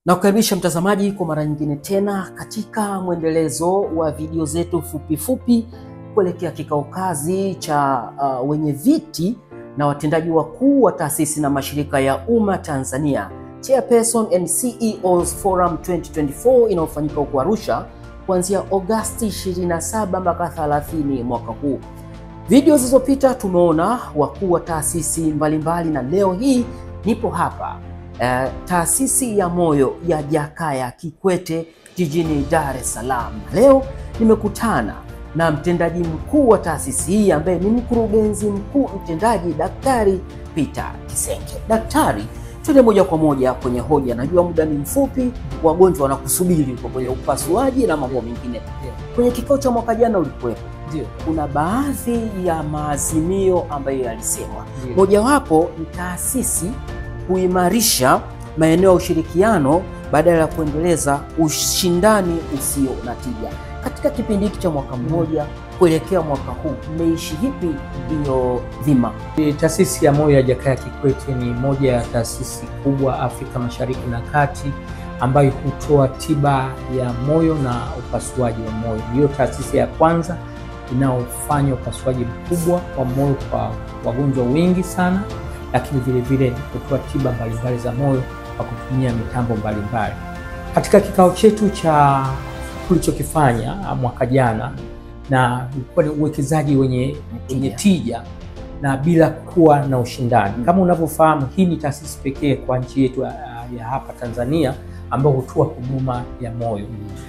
Na kukaribisha mtazamaji kwa mara nyingine tena katika mwendelezo wa video zetu fupi fupi kuelekea kikao kazi cha uh, wenye viti na watendaji wakuu wa taasisi na mashirika ya umma Tanzania, Chairperson and CEOs Forum 2024 inayofanyika huko Arusha kuanzia Agosti 27 mpaka 30 mwaka huu. Video zilizopita tumeona wakuu wa taasisi mbalimbali na leo hii nipo hapa Uh, taasisi ya moyo ya Jakaya Kikwete jijini Dar es Salaam. Leo nimekutana na mtendaji mkuu wa taasisi hii ambaye ni mkurugenzi mkuu mtendaji Daktari Peter Kisenge. Daktari, tuende moja kwa moja kwenye hoja. Najua muda ni mfupi, wagonjwa wanakusubiri kwa kwenye upasuaji na mambo mengine. Kwenye kikao cha mwaka jana ulikuwepo, Ndio. kuna baadhi ya maazimio ambayo yalisemwa, mojawapo ni taasisi kuimarisha maeneo ya ushirikiano badala ya kuendeleza ushindani usio na tija. Katika kipindi hiki cha mwaka mmoja kuelekea mwaka huu, mmeishi vipi hiyo dhima? Taasisi ya moyo ya Jakaya Kikwete ni moja ya taasisi kubwa Afrika Mashariki na Kati ambayo hutoa tiba ya moyo na upasuaji wa moyo. Ndiyo taasisi ya kwanza inayofanya upasuaji mkubwa wa moyo kwa wagonjwa wengi sana lakini vile vile kutoa tiba mbalimbali za moyo kwa kutumia mitambo mbalimbali. Katika kikao chetu cha tulichokifanya mwaka jana, na ulikuwa ni uwekezaji wenye, wenye tija na bila kuwa na ushindani. Kama unavyofahamu, hii ni taasisi pekee kwa nchi yetu ya hapa Tanzania ambayo hutoa huduma ya moyo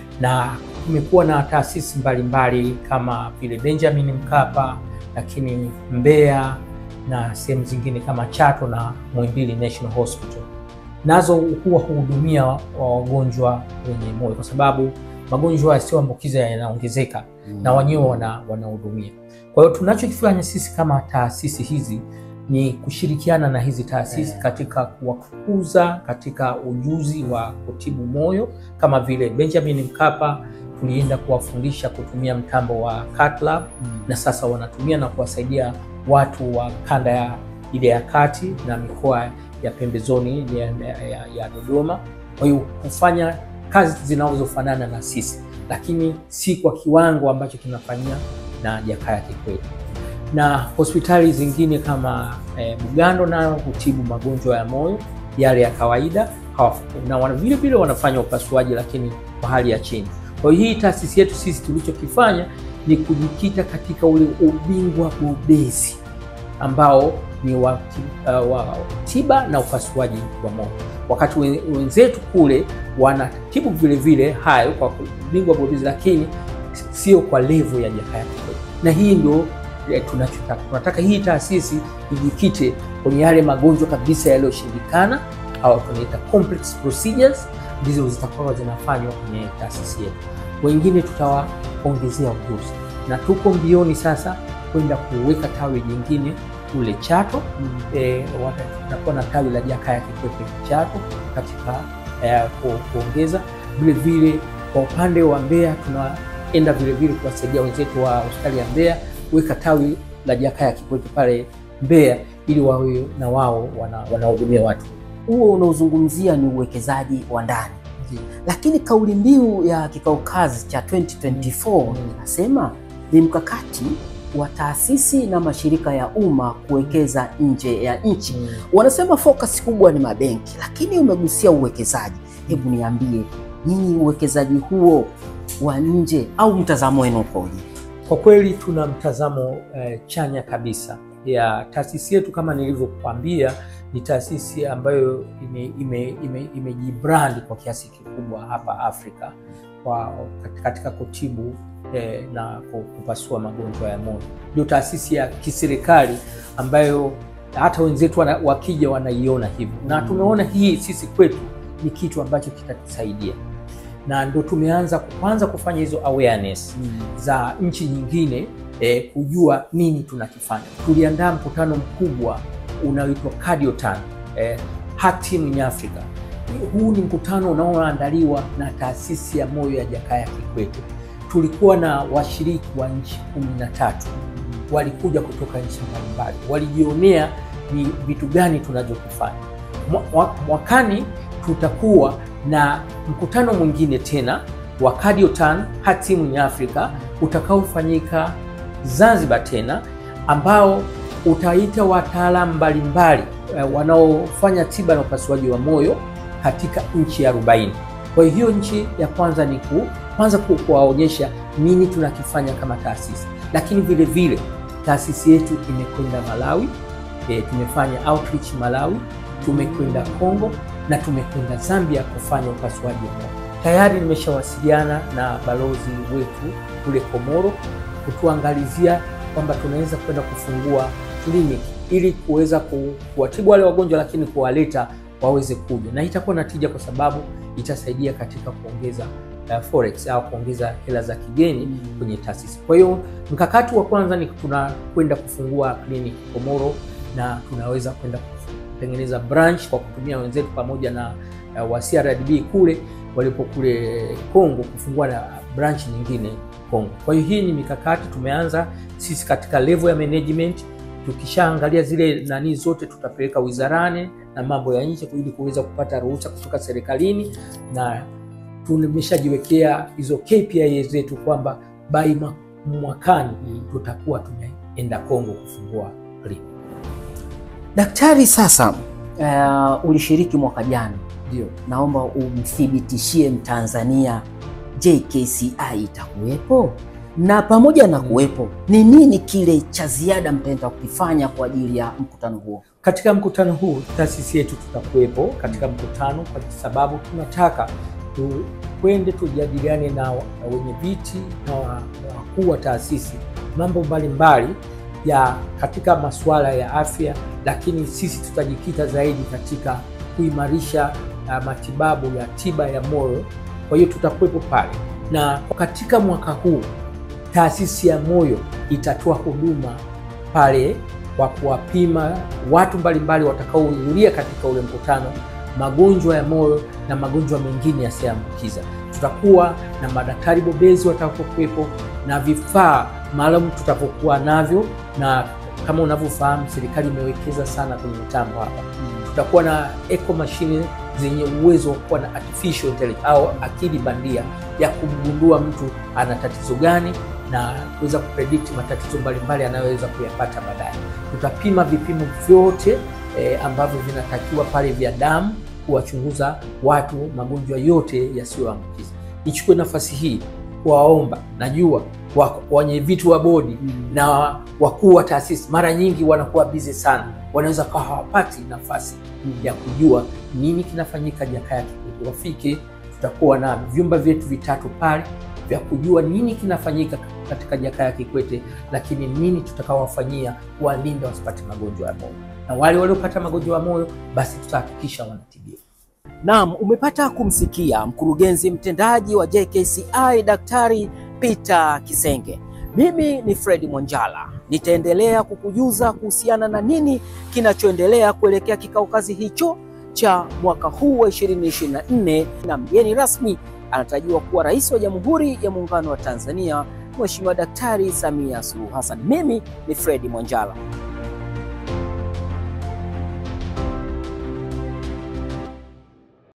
na kumekuwa na taasisi mbalimbali kama vile Benjamin Mkapa, lakini Mbeya na sehemu zingine kama Chato na Muhimbili National Hospital, nazo huwa huhudumia wagonjwa wenye moyo, kwa sababu magonjwa yasiyoambukiza yanaongezeka mm. na wenyewe wanahudumia. Kwa hiyo tunachokifanya sisi kama taasisi hizi ni kushirikiana na hizi taasisi yeah. katika kuwakuza katika ujuzi wa kutibu moyo, kama vile Benjamin Mkapa tulienda kuwafundisha kutumia mtambo wa cath lab mm. na sasa wanatumia na kuwasaidia watu wa kanda ya ile ya kati na mikoa ya pembezoni ya, ya, ya Dodoma. Kwa hiyo kufanya kazi zinazofanana na sisi, lakini si kwa kiwango ambacho kinafanyia na Jakaya Kikwete. Na hospitali zingine kama eh, Bugando nayo hutibu magonjwa ya moyo yale ya kawaida na wana, vile vile wanafanya upasuaji lakini kwa hali ya chini. Kwa hiyo hii taasisi yetu sisi tulichokifanya ni kujikita katika ule ubingwa bobezi ambao ni wa, uh, wa tiba na upasuaji wa moyo, wakati wenzetu kule wanatibu vile vile hayo kwa ubingwa bobezi, lakini sio kwa level ya Jakaya Kikwete. Na hii ndio tunachotaka, tunataka hii taasisi ijikite kwenye yale magonjwa kabisa yaliyoshindikana au tunaita complex procedures, ndizo zitakuwa zinafanywa kwenye taasisi yetu. Wengine tutawaongezea ujuzi na tuko mbioni sasa kwenda kuweka tawi jingine kule Chato. mm. E, tutakuwa na tawi la Jakaya Kikwete Chato katika e, ku, kuongeza vile vile. Kwa upande wa Mbeya tunaenda vile vile kuwasaidia wenzetu wa hospitali ya Mbeya kuweka tawi la Jakaya Kikwete pale Mbeya ili wawe na wao wanahudumia wana watu. Huo unaozungumzia ni uwekezaji wa ndani lakini kauli mbiu ya kikao kazi cha 2024 inasema mm. ni mkakati wa taasisi na mashirika ya umma kuwekeza nje ya nchi mm. wanasema focus kubwa ni mabenki, lakini umegusia uwekezaji. Hebu niambie nyinyi, uwekezaji huo wa nje au mtazamo wenu ukoje? Kwa kweli tuna mtazamo eh, chanya kabisa ya taasisi yetu. Kama nilivyokuambia, ni taasisi ambayo imejibrandi ime, ime kwa kiasi kikubwa hapa Afrika kwa katika kutibu eh, na kupasua magonjwa ya moyo. Ndio taasisi ya kiserikali ambayo hata wenzetu wana, wakija wanaiona hivyo, na tumeona hii sisi kwetu ni kitu ambacho kitatusaidia na ndio tumeanza kwanza kufanya hizo awareness mm. za nchi nyingine eh, kujua nini tunakifanya. Tuliandaa mkutano mkubwa unaoitwa Cardiotan eh, Heart Team in Africa. Huu ni mkutano unaoandaliwa na taasisi ya moyo ya Jakaya Kikwete. Tulikuwa na washiriki wa nchi kumi na tatu walikuja kutoka nchi mbalimbali, walijionea ni vitu gani tunavyokifanya. Mwakani tutakuwa na mkutano mwingine tena wa Cardiotan Heart Team in Africa utakaofanyika Zanzibar tena ambao utaita wataalamu mbalimbali eh, wanaofanya tiba na upasuaji wa moyo katika nchi ya 40. Kwa hiyo nchi ya kwanza ni ku, kwanza ku- kuwaonyesha nini tunakifanya kama taasisi, lakini vile vile taasisi yetu imekwenda Malawi e, tumefanya outreach Malawi, tumekwenda Kongo na tumekwenda Zambia kufanya upasuaji wa moyo. Tayari nimeshawasiliana na balozi wetu kule Komoro kutuangalizia kwamba tunaweza kwenda kufungua kliniki ili kuweza ku- kuwatibu wale wagonjwa, lakini kuwaleta waweze kuja, na itakuwa na tija kwa sababu itasaidia katika kuongeza uh, forex au kuongeza hela za kigeni kwenye taasisi. Kwa hiyo mkakati wa kwanza ni tunakwenda kufungua kliniki Komoro, na tunaweza kwenda kutengeneza branch kwa kutumia wenzetu pamoja na uh, wa CRDB kule walipo kule Kongo kufungua na branch nyingine Kongo. Kwa hiyo hii ni mikakati tumeanza sisi katika level ya management. Tukishaangalia zile nani zote, tutapeleka wizarani na mambo ya nje ili kuweza kupata ruhusa kutoka serikalini, na tumeshajiwekea hizo KPI zetu kwamba by ma- mwakani tutakuwa tumeenda Kongo kufungua kliniki. Daktari, sasa uh, ulishiriki mwaka jana, Ndio. naomba umthibitishie Mtanzania JKCI itakuwepo, na pamoja na kuwepo, ni nini kile cha ziada mtaenda kukifanya kwa ajili ya mkutano huo? Katika mkutano huu taasisi yetu tutakuwepo katika mkutano, kwa sababu tunataka tukwende tujadiliane na wa- na wenye viti na wa- na wakuu wa taasisi mambo mbalimbali ya katika masuala ya afya, lakini sisi tutajikita zaidi katika kuimarisha uh, matibabu ya tiba ya moyo. Kwa hiyo tutakuwepo pale, na katika mwaka huu taasisi ya moyo itatoa huduma pale kwa kuwapima watu mbalimbali watakaohudhuria katika ule mkutano magonjwa ya moyo na magonjwa mengine yasiyoambukiza. Tutakuwa na madaktari bobezi watakapokuwepo na vifaa maalum tutakapokuwa navyo, na kama unavyofahamu serikali imewekeza sana kwenye mitambo hapa. Tutakuwa na eco machine zenye uwezo wa kuwa na artificial intelligence au akili bandia ya kumgundua mtu ana tatizo gani na kuweza kupredict matatizo mbalimbali anayoweza kuyapata baadaye. Tutapima vipimo vyote eh, ambavyo vinatakiwa pale vya damu kuwachunguza watu magonjwa yote yasiyoambukiza. Nichukue nafasi hii kuwaomba, najua wa- wenye vitu wa bodi na wakuu wa taasisi mara nyingi wanakuwa bizi sana, wanaweza kawa hawapati nafasi ya kujua nini kinafanyika Jakaya Kikwete. Wafike, tutakuwa na vyumba vyetu vitatu pale vya kujua nini kinafanyika katika Jakaya Kikwete, lakini nini tutakaowafanyia kuwalinda wasipate magonjwa ya moyo, na wale waliopata magonjwa ya moyo basi tutahakikisha wanatibiwa. Naam, umepata kumsikia mkurugenzi mtendaji wa JKCI Daktari Peter Kisenge. Mimi ni Fred Mwanjala, nitaendelea kukujuza kuhusiana na nini kinachoendelea kuelekea kikao kazi hicho cha mwaka huu wa 2024 na mgeni rasmi anatarajiwa kuwa Rais wa Jamhuri ya Muungano wa Tanzania Mheshimiwa Daktari Samia Suluhu Hassan. Mimi ni Fred Mwanjala.